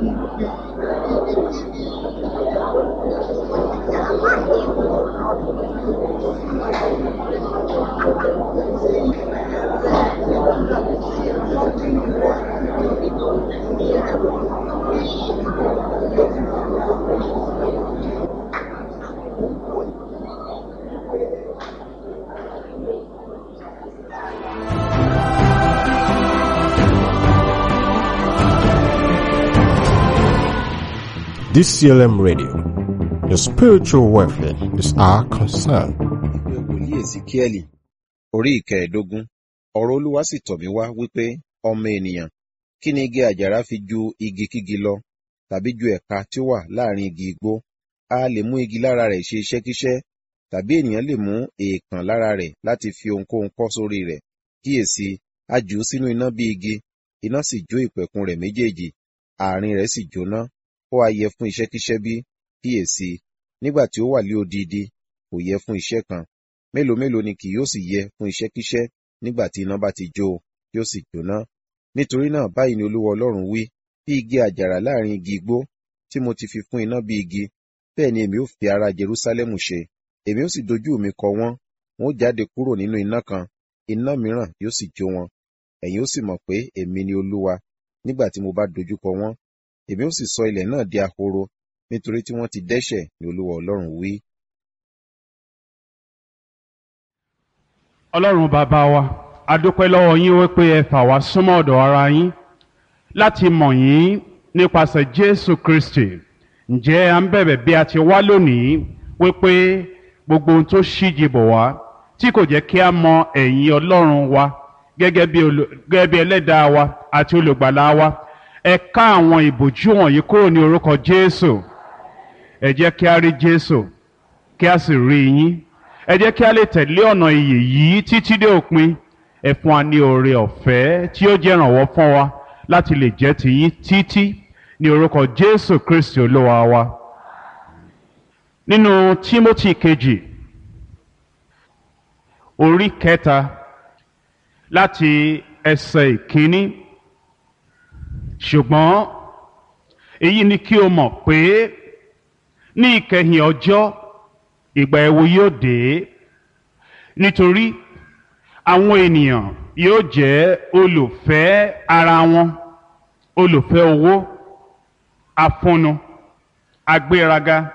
DCLM Radio. Your spiritual welfare is our concern. ìwé wòlíì èsìkíẹ́lì orí ìkẹẹ̀ẹ́dógún ọ̀rọ̀ olúwa sì tọ̀ mí wá wípé ọmọ ènìyàn kí ni igi àjàrà fi ju igi kígi lọ tàbí ju ẹ̀ka tí ó wà láàrin igi igbó a lè mú igi lára rẹ̀ ṣe iṣẹ́kíṣẹ́ tàbí ènìyàn lè mú èèkàn lára rẹ̀ láti fi ohunkóhun kọ́ sórí rẹ̀ kíyèsí a jù ú sínú iná bí igi iná sì jó ìpẹ̀kun rẹ̀ méjèèjì àárín rẹ̀ sì jóná ó wá yẹ fún iṣẹ́kíṣẹ́ bí kíyèsí nígbà tí ó wà lé odidi kò yẹ fún iṣẹ́ kan mélòó mélòó ni kì yóò sì yẹ fún iṣẹ́kíṣẹ́ nígbà tí iná bá ti jó o yóò sì jóná nítorí náà báyìí ni olúwa ọlọ́run wí bí igi àjàrà láàrin igi igbó tí mo ti fi fún iná bí igi bẹ́ẹ̀ ni èmi ó fi ara jerúsálẹ́mù ṣe èmi ó sì dojú mi kọ wọ́n wọn ó jáde kúrò nínú iná kan iná mìíràn yóò sì jó wọn ẹ̀yin ó sì mọ̀ pé èmi ni olúwa nígbà tí mo bá dojú kọ wọ́n èmi ó sì sọ ilẹ̀ náà di ahoro nítorí tí wọ́n ti dẹ́ṣẹ̀ ni olúwa ọlọ́run wí. ọlọ́run bàbá wa a dúpẹ́ lọ́wọ́ yín wípé ẹ fà wá súnmọ́ ọ̀dọ̀ ara yín láti mọ̀ yín nípasẹ̀ jésù kristi ǹjẹ́ à ń bẹ̀bẹ̀ bí a ti wá lónìí wípé gbogbo ohun tó ṣíji bọ̀ wá tí kò jẹ́ kí a mọ ẹ̀yìn ọlọ́run wa gẹ́gẹ́ bí olù- gẹ́gẹ́ bí ẹlẹ́dàá wa àti olùgbàlà wa ẹ ká àwọn ìbòjú wọ̀nyí kúrò ní orúkọ jésù ẹ jẹ́ kí a rí jésù kí a sì rí yín ẹ jẹ́ kí a lè tẹ̀lé ọ̀nà ìyè yìí títí dé òpin ẹ fún wa ní oore ọ̀fẹ́ tí ó jẹ́ ìrànwọ́ fún wa láti lè jẹ́ tiyín títí ní orúkọ jésù kristi olúwa wa nínú tímótì kejì orí kẹta láti ẹsẹ̀ ìkíní ṣùgbọ́n èyí ni kí o mọ̀ pé ní ìkẹyìn ọjọ́ ìgbà ẹ̀wò yóò dé nítorí àwọn ènìyàn yóò jẹ́ olùfẹ́ ara wọn olùfẹ́ owó afúnnu agbéraga